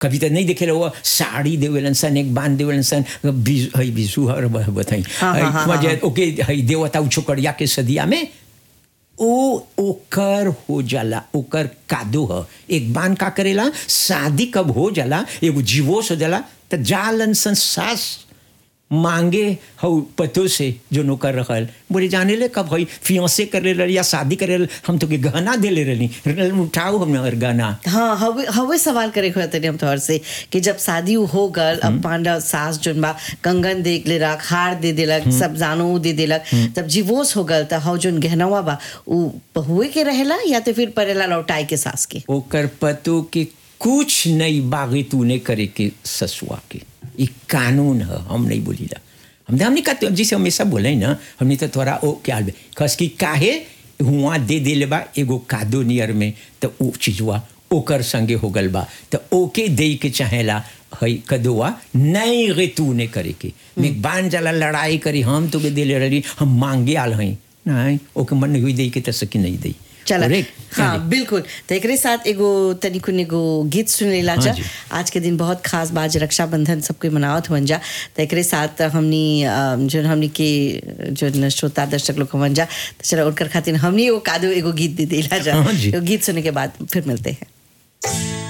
कभी तो नहीं देखे वो साड़ी देवेलन सन एक बांध देवेलन सन बीज हई बीजू हर बताई हाँ, हाँ, हाँ, हाँ। ओके हई देवता उ छोकरिया के सदिया में ओ ओकर हो जाला ओकर कादो ह एक बान का करेला शादी कब हो जाला एगो जीवोस हो जाला त जालन सन सास मांगे हऊ पतो से जो नौकर रखल बोले जाने ले कब हई फियांसे करे रही या शादी करे रही, हम तो के गहना दे ले रही उठाओ हम और गहना हाँ हवे हवे सवाल करे हुए तनी हम तोहर से कि जब शादी हो गल अब पांडा सास जोन बा कंगन दे ले रख हार दे देलक सब जानो दे देलक तब जीवोस हो गल त हव जोन गहनवा बा उ बहुए के रहेला या तो फिर परेला लौटाई के सास के ओकर पतो के कुछ नहीं बागी तूने करे के ससुआ के ये कानून है हम नहीं बोलीला हमने हमने कहा जैसे हमेशा बोले ना हमने तो थोड़ा ओ क्या बे खस की काहे हुआ दे दे बा एगो कादो नियर में तो वो चीजवा ओकर संगे हो गल बा तो ओके दे के चाहेला हई कदुआ नहीं रे तू ने करे के मैं बान जाला लड़ाई करी हम तो के दिले रही हम मांगे आल हई नहीं ओके मन नहीं हुई दे के तो सकी नहीं दई चला Correct? हाँ चले। बिल्कुल तो एकरे साथ एगो तनिकुन एगो गीत सुनेला हाँ जा जी। आज के दिन बहुत खास बाज रक्षाबंधन सबके मनावत हुअन जा तो एकरे साथ हमनी अ, जोन हमनी के जोन श्रोता दर्शक लोग हुअन जा तो चलो उनकर खातिर हमनी एगो कादो एगो गीत दे देला जा हाँ जी। एगो गीत सुने के बाद फिर मिलते हैं